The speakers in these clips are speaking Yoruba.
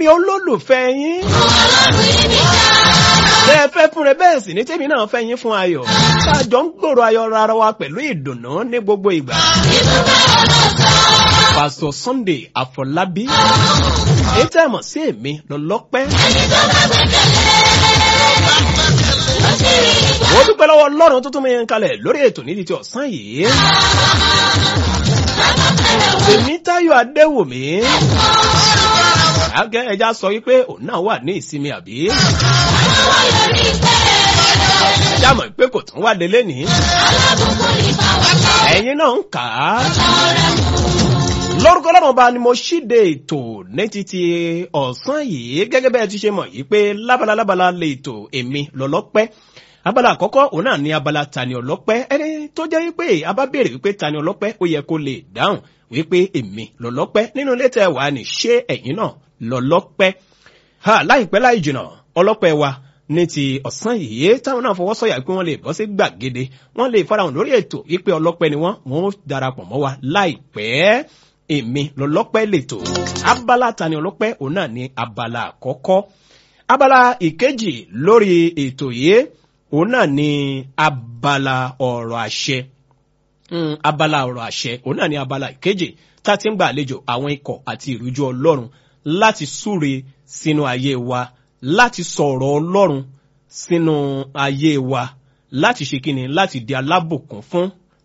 ẹ̀yin olólùfẹ́ yín. bẹ́ẹ̀ fẹ́ fún rẹ bẹ́ẹ̀ sì ní tèmi náà fẹ́ yín fún ayọ̀. káàjọ ń gbòòrò ayọ̀ rárá wa pẹ̀lú ìdùnnú ní gbogbo ìgbà. pásítọ̀ Sunday Àfọlábí èyí tẹ́ ẹ mọ̀ sí èmi lọ́lọ́pẹ́. mo dúpẹ́ lọ́wọ́ ọlọ́run tó tún mi kalẹ̀ lórí ètò nídìí ti ọ̀sán yìí. èmi Táyọ̀ Adéwùmí. àgẹ́ ẹja sọ wípé òun náà wà ní ìsinmi àbí. ẹja mọ̀ pé kò tún wá délé ní. ẹ̀yin náà ń kà á lórúkọ lọ́rùn ọba ni mo ṣíde ètò ní títí ọ̀sán yìí gẹ́gẹ́ bẹ́ẹ̀ ti ṣe mọ̀ yìí pé lábala lábala lè tò èmi lọ́lọ́pẹ́ abala àkọ́kọ́ òun náà ní abala tani ọlọ́pẹ́ ẹni tó jẹ́ wípé a bá béèrè wípé tani ọlọ́pẹ́ ó yẹ kó lè dáhùn wípé èmi lọ́lọ́pẹ́ nínú ilé tẹ́ wà ní ṣé ẹ̀yin náà lọ́lọ́pẹ́ ha láìpẹ́ láì jìnà ọlọ́pẹ́ wa ní ti ọ̀sán yìí táwọn náà fọwọ́ sọ̀yà pé wọ́n lè bọ́ sí gbàgede wọ́n lè farahàn lórí ètò wípé ọlọ́pẹ́ ni wọ́n wọ́n darapọ̀ mọ́ wa láìpẹ́ èmi lọ́lọ́pẹ́ lètò abala tani ọlọ́pẹ́ òun náà ní abala àkọ́kọ́ abala ìkejì lórí ètò yìí òun náà ní abala ọ̀rọ̀ àṣẹ abala ọ̀rọ̀ àṣẹ òun náà ní abala ìkejì tá a ti ń gbà àlejò àwọn ikọ̀ àti ìrújú ọlọ́run láti súre sínú ayé wa láti sọ̀rọ̀ ọlọ́run sínú ayé wa láti ṣe kíni láti di alábùkún fún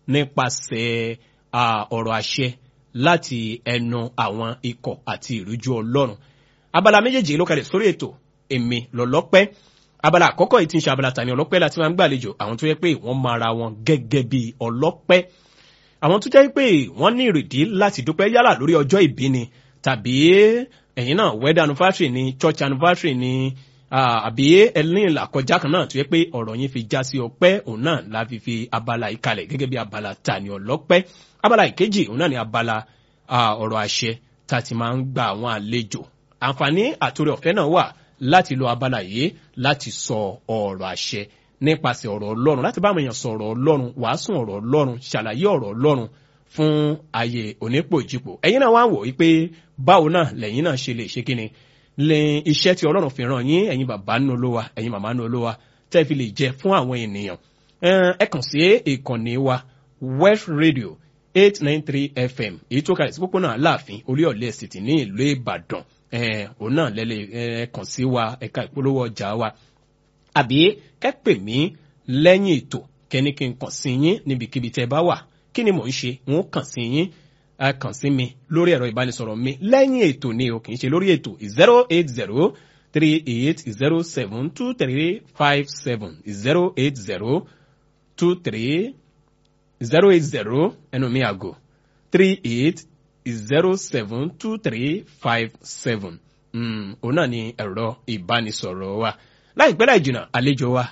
nípasẹ̀ ọ̀rọ̀ àṣẹ láti ẹnu àwọn ikọ̀ àti ìrújú ọlọ́run abala méjèèjì ló kalẹ̀ sórí ètò èmi lọ́lọ́pẹ́ abala àkọ́kọ́ yìí ti ń ṣe abala tani ọlọ́pẹ́ láti máa ń gbàlejò àwọn tó yẹ pé wọ́n máa ra wọn gẹ́gẹ́ bí ọlọ́pẹ́ àwọn tó jẹ́ pé wọ́n ní ìrèdí láti dúpẹ́ yálà lórí ọjọ́ ìbí ni tàbí ẹ̀yin náà wedding anniversary ni church anniversary ni àbí ẹlẹ́yìn làkọjá kan náà tó yẹ pé ọ̀rọ̀ yín fi já sí ọpẹ́ òun náà la fi fi abala yìí kalẹ̀ gẹ́gẹ́ bí abala tani ọlọ́pẹ́ abala ìkejì òun náà ni abala ọ̀rọ̀ àṣẹ tá a ti máa ń gba àwọn àlejò àǹfààní àtòrè ọ̀fẹ́ náà wà láti lo abala yìí láti sọ ọ̀rọ̀ àṣẹ nípasẹ̀ ọ̀rọ̀ ọlọ́run láti bá àwọn èèyàn sọ ọ̀rọ̀ ọlọ́run wàásùn ọ̀rọ̀ ọlọ́run ṣàlàyé ọ̀rọ̀ ọlọ́run fún ayé onípòjìpò ẹ̀yin náà wá ń wò wípé báwo náà lẹ́yìn náà ṣe lè ṣe kíni lè iṣẹ́ tí ọlọ́run fi ràn yín ẹ̀yin bàbá nínú olówó ẹ̀yin màmá nínú olówó tẹ́ fi lè jẹ fún àwọn ènìyàn ẹ kàn sí ìkànnì wa West Radio eight nine three fm èyí tó kalẹ̀ sí pópónà aláàfin orí ọ̀lẹ́ city ní ìlú ìbàdàn òun náà lẹ́lẹ̀ kàn sí wa ẹ̀ka ìpolówó ọjà wa àbí kẹ́pẹ̀ mí lẹ́yìn ètò kẹ́ni kí n kàn sí yín níbikíbi tẹ́ bá wà kí ni mò ń ṣe n ó kàn sí yín ẹ kàn sí mi lórí ẹ̀rọ ìbánisọ̀rọ̀ mi lẹ́yìn ètò ni o kì í ṣe lórí ètò zero eight zero three eight zero seven two three five seven zero eight zero two three zero eight zero ẹnu mi àgò three eight zero seven two three five seven òun náà ni ẹ̀rọ ìbánisọ̀rọ̀ wa láìpẹ́ láì jìnnà àlejò wa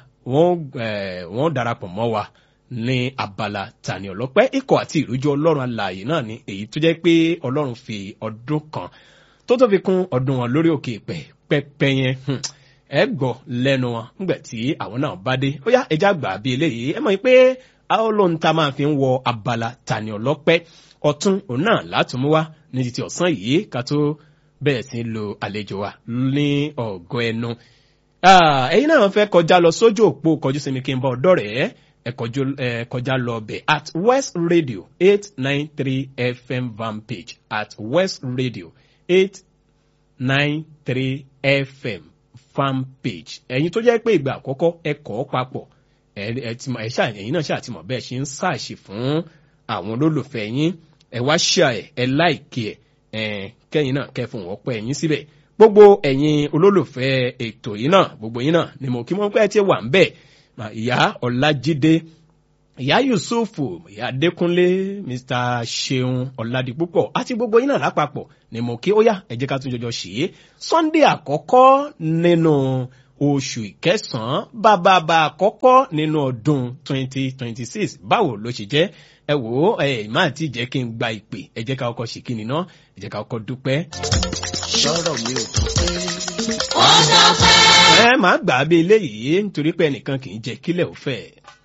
wọ́n darapọ̀ mọ́ wa ní abala tani ọlọ́pẹ́ ikọ̀ àti ìrújú ọlọ́run alààyè náà ni èyí tó jẹ́ pé ọlọ́run fi ọdún kan tó tó fi kún ọdún wọn lórí òkè ìpẹ́ pẹ́pẹ́ yẹn ẹ gbọ́ lẹ́nu wọn nígbà tí àwọn náà bá dé ó yá ẹja gbà bí eléyìí ẹ mọ̀ pé ọlọ́run tá máa fi ń wọ abala tani ọlọ́pẹ́ ọ̀tún òun náà látùmú wá ní títí ọ̀sán yìí ká tó bẹ̀rẹ̀ sí lo àlejò wa ní ọ̀gọ́ ẹnu. ẹ̀yin náà fẹ́ kọjá lọ sójú òpó kọjú sí mi kí n bá ọ̀dọ́ rẹ̀ ẹ kọjá lọ bẹ̀ at west radio eight nine three fm van page at west radio eight nine three fm fan page ẹ̀yin tó jẹ́ pé ìgbà àkọ́kọ́ ẹ kọ́ papọ̀ ẹ̀yin náà ṣàtìmọ̀ bẹ́ẹ̀ ṣe ń ṣàṣì fún àwọn olólùfẹ́ yín ẹ wá ṣíà ẹ ẹ láìkí ẹ kẹ́yìn náà kẹ́ fún ọ̀pọ̀ ẹ̀yin síbẹ̀ gbogbo ẹ̀yin olólùfẹ́ ètò yìí náà gbogbo yín náà ni mo kí mọ́ pé tí wà ń bẹ̀ ìyá ọ̀làjídé ìyá yusufu ìyá adékúnlé mr ṣeun ọ̀làdìpúpọ̀ àti gbogbo yín náà lápapọ̀ ni mo kí ó yá ẹ jẹ́ ká tún jọjọ ṣe é sunday àkọ́kọ́ nínú oṣù ìkẹsàn-án bàbàbà àkọ́kọ́ nínú ọdún 2026 báwo ló ṣe jẹ́ ẹ wò ó ẹ má ti jẹ́ kí n gba ìpè ẹ jẹ́ ká kọ́kọ́ ṣe kí ni náà ẹ jẹ́ ká kọ́kọ́ dúpẹ́. sọ̀rọ̀ mi ò tó pé. ẹ má gbà á bí eléyìí nítorí pé ẹnìkan kì í jẹ́ kílẹ̀ ò fẹ́.